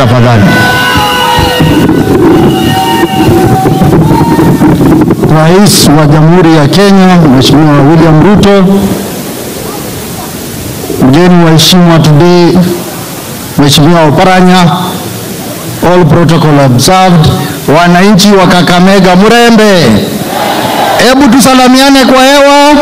tafadhali. Rais wa Jamhuri ya Kenya Mheshimiwa William Ruto, mgeni wa heshima today Mheshimiwa Oparanya, all protocol observed, wananchi wa Kakamega Murembe, hebu tusalamiane kwa hewa.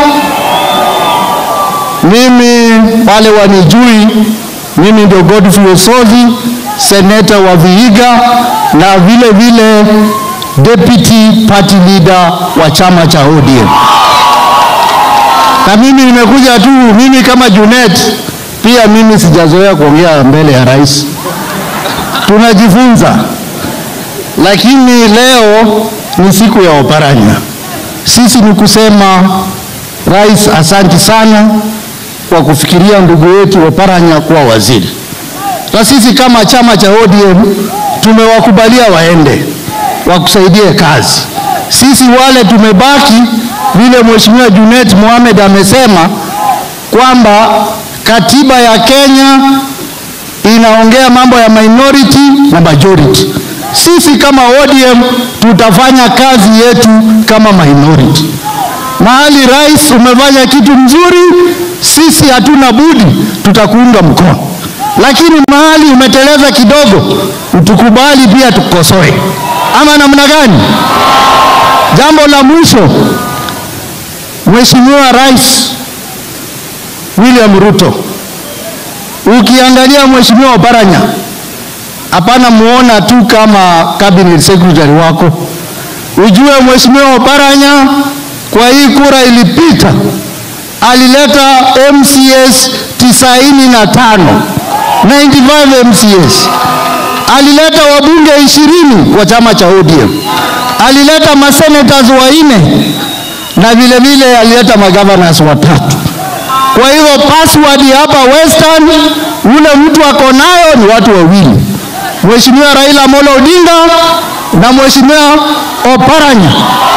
Mimi wale wanijui, mimi ndio Godfrey Osodhi, seneta wa Vihiga na vile vile deputy party leader wa chama cha ODM. Na mimi nimekuja tu, mimi kama Junet, pia mimi sijazoea kuongea mbele ya rais, tunajifunza. Lakini leo ni siku ya Oparanya. Sisi ni kusema rais, asanti sana kwa kufikiria ndugu yetu Oparanya kuwa waziri, na sisi kama chama cha ODM tumewakubalia waende wakusaidie kazi. Sisi wale tumebaki, vile Mheshimiwa Junet Mohamed amesema kwamba katiba ya Kenya inaongea mambo ya minority na majority. Sisi kama ODM tutafanya kazi yetu kama minority. Mahali rais umefanya kitu mzuri, sisi hatuna budi, tutakuunga mkono, lakini mahali umeteleza kidogo, utukubali pia tukosoe, ama namna gani? Jambo la mwisho, Mheshimiwa Rais William Ruto, ukiangalia Mheshimiwa Oparanya, hapana muona tu kama cabinet secretary wako, ujue Mheshimiwa Oparanya kwa hii kura ilipita alileta MCS tisaini na tano 95 MCS alileta wabunge ishirini kwa chama cha ODM, alileta masenators wanne na vile vile alileta magovernors watatu. Kwa hivyo password hapa Western, ule mtu ako nayo ni watu wawili, Mheshimiwa Raila Amolo Odinga na Mheshimiwa Oparanya.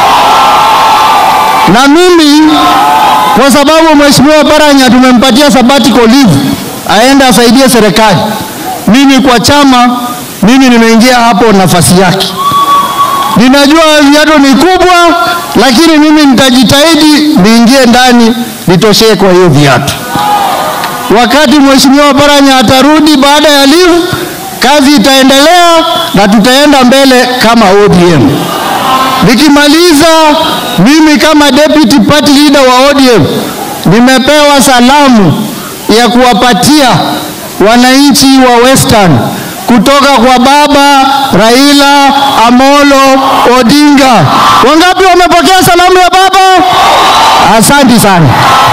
Na mimi kwa sababu Mheshimiwa Oparanya tumempatia sabbatical leave aende asaidie serikali, mimi kwa chama mimi nimeingia hapo nafasi yake. Ninajua viatu ni kubwa, lakini mimi nitajitahidi niingie ndani nitoshee kwa hiyo viatu. Wakati Mheshimiwa Oparanya atarudi baada ya leave, kazi itaendelea na tutaenda mbele kama ODM. Nikimaliza, mimi kama deputy party leader wa ODM nimepewa salamu ya kuwapatia wananchi wa Western kutoka kwa baba Raila Amolo Odinga. Wangapi wamepokea salamu ya baba? Asante sana.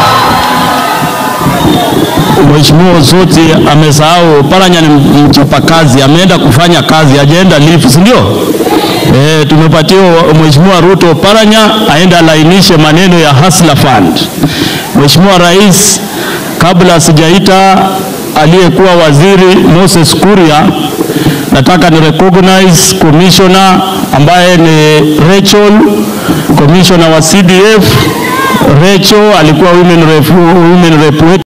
Mheshimiwa Osoti amesahau Oparanya ni mchapakazi, ameenda kufanya kazi, hajaenda lifu, si ndio? E, tumepatia Mheshimiwa Ruto Oparanya aende alainishe maneno ya Hustler Fund. Mheshimiwa Rais, kabla sijaita aliyekuwa waziri Moses Kuria, nataka ni recognize commissioner ambaye ni Rachel, commissioner wa CDF. Rachel alikuwa women rep, women rep wetu